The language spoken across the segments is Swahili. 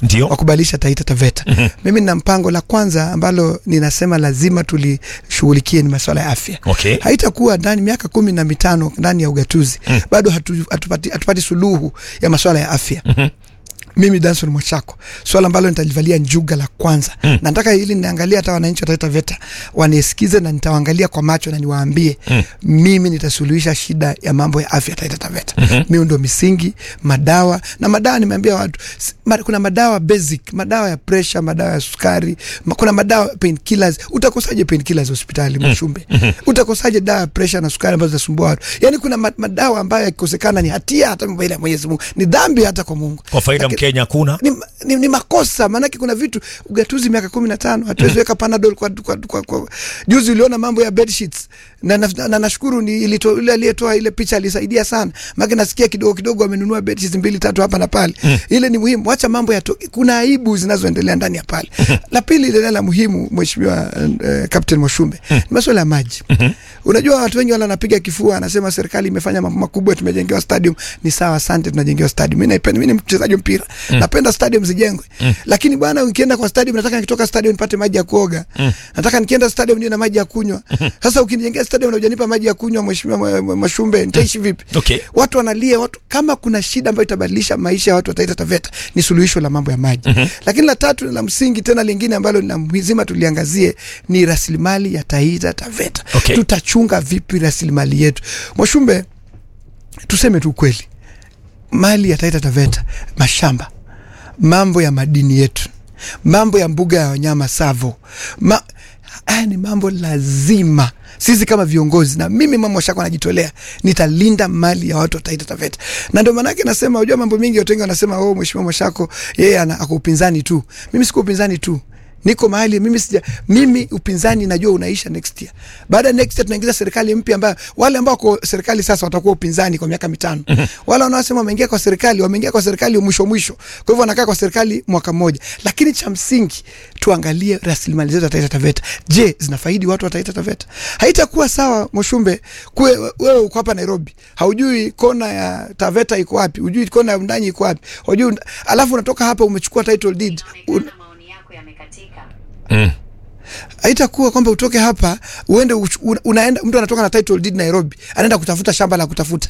Ndio. wa kubadilisha Taita Taveta. Mimi nina mpango la kwanza ambalo ninasema lazima tulishughulikie ni masuala ya afya. Okay. Haitakuwa ndani miaka kumi na mitano ndani ya ugatuzi bado hatu, hatupati, hatupati suluhu ya masuala ya afya mimi Danson Mwachako, swala ambalo nitalivalia njuga la kwanza mm. na nataka hili niangalia hata wananchi wa Taita Taveta wanisikize na nitawaangalia kwa macho na niwaambie mm. mimi nitasuluhisha shida ya mambo ya afya Taita Taveta mm-hmm. miundo misingi, madawa na madawa. Nimeambia watu s- ma, kuna madawa basic, madawa ya pressure, madawa ya sukari, ma, kuna madawa painkillers. Utakosaje painkillers hospitali Mwashumbe? mm-hmm. utakosaje dawa ya pressure na sukari ambazo zinasumbua watu? Yani kuna ma, madawa ambayo yakikosekana ni hatia hata mbele ya Mwenyezi Mungu, ni dhambi hata kwa Mungu Kwa faida Lakini- Mkenya hakuna ni, ni, ni makosa maanake kuna vitu ugatuzi miaka kumi na tano hatuwezi weka panadol kwa, kwa, kwa, kwa. Juzi uliona mambo ya bed sheets na, na, na, na nashukuru ni ilito, ile aliyetoa ile picha alisaidia sana maanake nasikia kidogo kidogo wamenunua bed sheets mbili tatu hapa na pale mm. ile ni muhimu wacha mambo ya to, kuna aibu zinazoendelea ndani ya pale la pili ile la muhimu mheshimiwa uh, Captain Mwashumbe mm. ni masuala ya maji mm-hmm. unajua watu wengi wala wanapiga kifua anasema serikali imefanya mambo makubwa tumejengewa stadium ni sawa asante tunajengewa stadium mimi naipenda mimi ni mchezaji wa mpira mm. napenda stadium zijengwe mm. lakini bwana ukienda kwa stadium nataka nikitoka stadium nipate maji ya kuoga mm. nataka nikienda stadium niwe na maji ya kunywa sasa ukinijengea stadium na hujanipa maji ya kunywa mheshimiwa Mwa- Mwa- Mwashumbe nitaishi vipi Okay. watu wanalia watu kama kuna shida ambayo itabadilisha maisha ya watu wa Taita Taveta ni suluhisho la mambo ya maji mm-hmm. lakini la tatu la msingi tena lingine ambalo lazima tuliangazie ni rasilimali ya Taita Taveta Okay. tutachunga vipi rasilimali yetu Mwashumbe tuseme tu ukweli mali ya Taita Taveta mashamba mambo ya madini yetu mambo ya mbuga ya wanyama Savo Ma, haya ni mambo lazima sisi kama viongozi na mimi mama Mwashako anajitolea nitalinda mali ya watu wa Taita Taveta, na ndio maanake nasema, unajua mambo mengi, watu wengi wanasema oh, mheshimiwa Mwashako yeye ana ako upinzani tu. Mimi siko upinzani tu niko mahali mimi sija mimi upinzani najua unaisha next year. Baada ya next year tunaingiza serikali mpya ambayo wale ambao kwa serikali sasa watakuwa upinzani kwa miaka mitano. Wale wanaosema wameingia kwa serikali wameingia kwa serikali mwisho mwisho, kwa hivyo wanakaa kwa serikali mwaka mmoja. Lakini cha msingi tuangalie rasilimali zetu za Taita Taveta. Je, zinafaidi watu wa Taita Taveta? Haitakuwa sawa Moshumbe, kuwe wewe uko hapa Nairobi, haujui kona ya Taveta iko wapi, hujui kona ya Undanyi iko wapi, hujui alafu unatoka hapa umechukua title deed un, Inaonekana maoni yako yamekatika. Mm. haitakuwa kwamba utoke hapa uende uch- una- unaenda mtu anatoka na title deed Nairobi anaenda kutafuta shamba la kutafuta.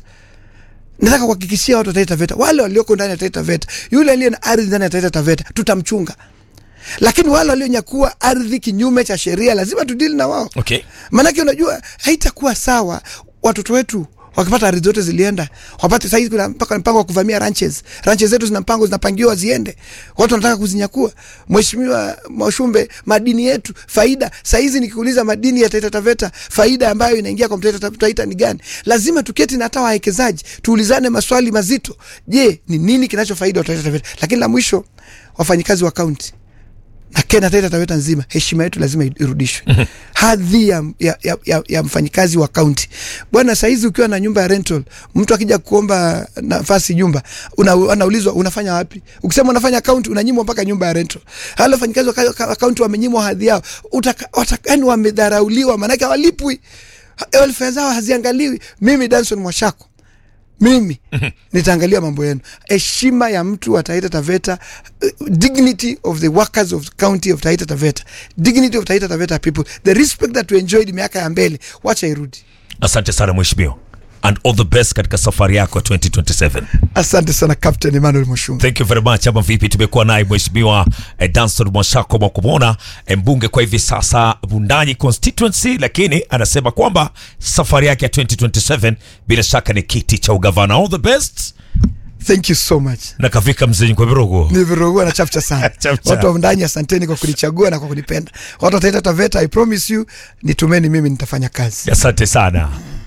Nataka kuhakikishia watu wa Taita Taveta, wale walioko ndani ya Taita Taveta, yule aliye na ardhi ndani ya Taita Taveta tutamchunga, lakini wale walionyakua ardhi kinyume cha sheria lazima tudili na wao. Okay. Maanake unajua haitakuwa sawa watoto wetu wakipata ardhi zote zilienda wapate sahizi, kuna mpaka mpango wa kuvamia ranches. Ranches zetu zina mpango zinapangiwa ziende, watu wanataka kuzinyakua. Mheshimiwa Mwashumbe, madini yetu faida sahizi, nikikuuliza madini ya Taita Taveta faida ambayo inaingia kwa Taita Taita ni gani? Lazima tuketi na hata wawekezaji tuulizane maswali mazito. Je, ni nini kinachofaida wa Taita Taveta? Lakini la mwisho, wafanyikazi wa kaunti na Kenya Taita Taveta nzima, heshima yetu lazima irudishwe. Hadhi ya, ya, ya, ya, ya mfanyikazi wa kaunti bwana. Saizi ukiwa na nyumba ya rental, mtu akija kuomba nafasi nyumba una, anaulizwa unafanya wapi? Ukisema unafanya kaunti, unanyimwa mpaka nyumba ya rental. Hala wafanyikazi wa ka- ka- kaunti wamenyimwa hadhi yao, Utaka- wataka- yani wamedharauliwa, maanake hawalipwi, welfare zao haziangaliwi. Mimi Danson Mwashako mimi nitaangalia mambo yenu, heshima ya mtu wa Taita Taveta, uh, dignity of the workers of the county of Taita Taveta, dignity of Taita Taveta people, the respect that we enjoyed miaka ya mbele, wacha irudi. Asante sana mheshimiwa, and all the best katika safari yako ya 2027. Asante sana Captain Emmanuel Mushunga. Thank you very much. Ama vipi, tumekuwa naye mheshimiwa eh, Danson Mwashako Mwakumona, eh, mbunge kwa hivi sasa Bundanyi constituency, lakini anasema kwamba safari yake ya 2027 bila shaka ni kiti cha ugavana. All the best Thank you so much. na kafika mzee kwa virogo. Nivirogua na chapcha sana. Chapcha. Watu wa ndani, asanteni kwa kunichagua na kwa kunipenda. Watu wa Taita Taveta, I promise you, nitumeni mimi, nitafanya kazi. Asante sana.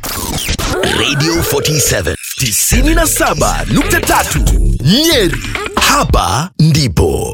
Radio 47 97.3 Nyeri. Hapa ndipo